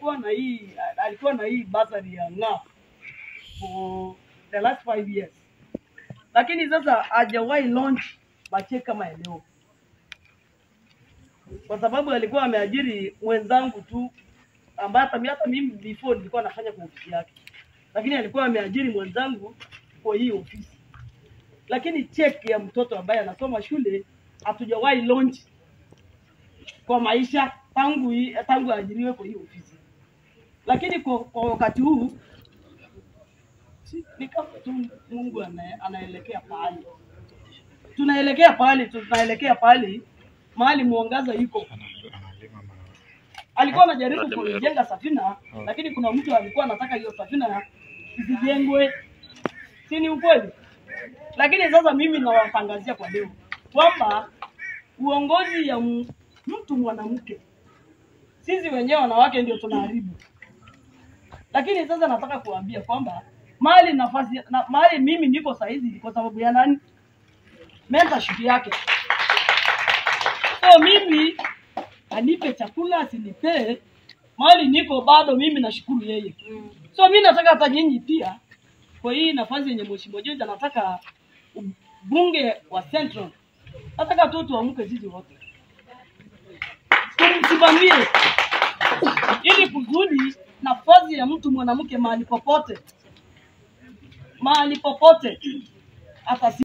alikuwa na hii alikuwa na hii basari ya ng'aa for the last five years, lakini sasa hajawahi launch mache kama ya leo, kwa sababu alikuwa ameajiri mwenzangu tu ambaye hata mi- hata mimi before nilikuwa nafanya kwa ofisi yake, lakini alikuwa ameajiri mwenzangu kwa hii ofisi, lakini check ya mtoto ambaye anasoma shule hatujawahi launch kwa maisha tangu hii- tangu aajiriwe kwa hii ofisi, lakini kwa, kwa wakati huu si- ni kama tu Mungu ana, anaelekea pahali tunaelekea pahali tunaelekea pahali mahali mwangaza iko. Alikuwa anajaribu kujenga safina, lakini kuna mtu alikuwa anataka hiyo safina isijengwe, si ni ukweli? Lakini sasa mimi nawatangazia kwa leo kwamba uongozi ya m- mtu mwanamke, sisi wenyewe wanawake ndio tunaharibu. Lakini sasa nataka kuambia kwamba mahali nafasi na, mahali mimi niko saizi kwa sababu ya nani? Mentorship yake. So mimi anipe chakula asinipee, mahali niko bado mimi nashukuru yeye. So mimi nataka hata nyinyi pia kwa hii nafasi yenye mheshimiwa George anataka bunge wa Central, nataka tu tuamke sisi wote tumsimamie ili kusudi nafasi ya mtu mwanamke mahali popote mahali popote atasi